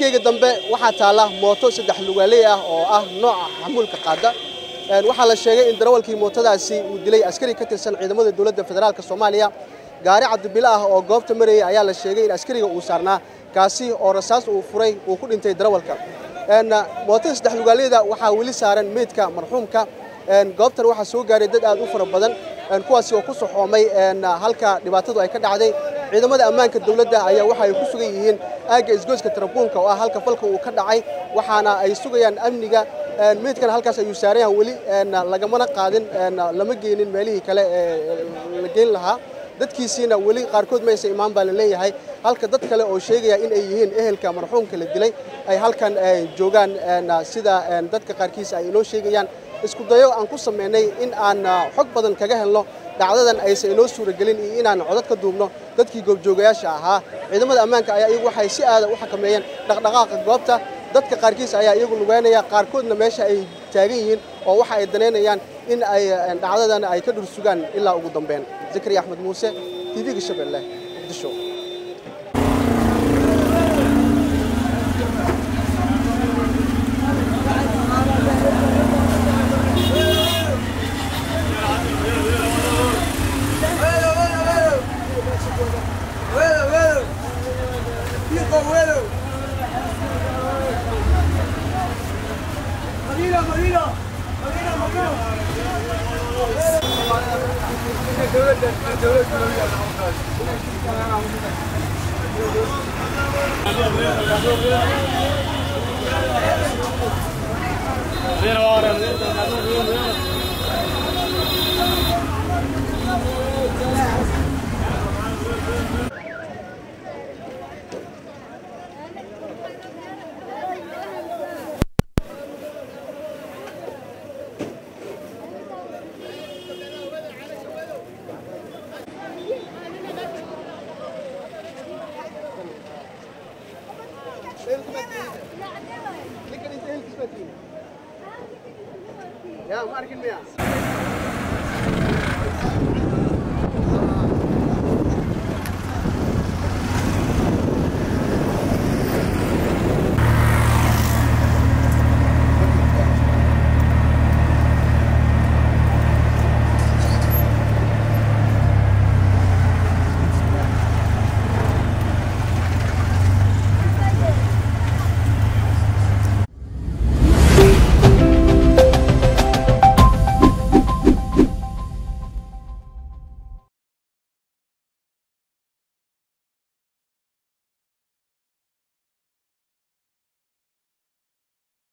dhankayga dambe waxaa taalla mooto saddex lugaaley ah oo ah nooca xamuulka qaada waxaa la sheegay in darawalkii mootadaasi uu dilay askari ka tirsan ciidamada dowladda federaalk soomaaliya gaari cabdibilo ah oo goobta marayay ayaa la sheegay in askariga uu saarnaa kaasi oo rasaas uu furay uu ku dhintay darawalka mootada saddex lugaaleyda waxaa weli saaran meydka marxuumka goobtan waxaa soo gaaray dad aad u fara badan kuwaasi oo ku soxoomay halka dhibaatadu ay ka dhacday ciidamada ammaanka dowladda ayaa waxa ay ku sugan yihiin aagga isgoyska tarabuunka oo ah halka falka uu ka dhacay waxaana ay sugayaan amniga meydkan halkaas ayuu saaran yahay weli lagamana qaadin lama geynin meelihii kale ee la geyn lahaa dadkiisiina weli qaarkood maysa imaan baa la leeyahay halka dad kale oo sheegaya in ay yihiin ehelka marxuumka la dilay ay halkan joogaan sida dadka qaarkiis ay inoo sheegayaan isku dayo aan ku samaynay in aan xog badan kaga helno dhacdadan aysan inoo suuragelin iyo inaan codad ka duubno dadkii goobjoogayaasha ahaa ciidamada ammaanka ayaa iyagu waxay si aada u xakameeyeen dhaqdhaqaaqa goobta dadka qaarkiis ayaa iyagu lugeynaya qaarkoodna meesha ay taagan yihiin oo waxa ay danaynayaan in ay dhacdadan ay ka dhursugaan ilaa ugu dambeyn zakariya axmed muuse tv-ga shabeelle muqdisho يا ما أركن مياه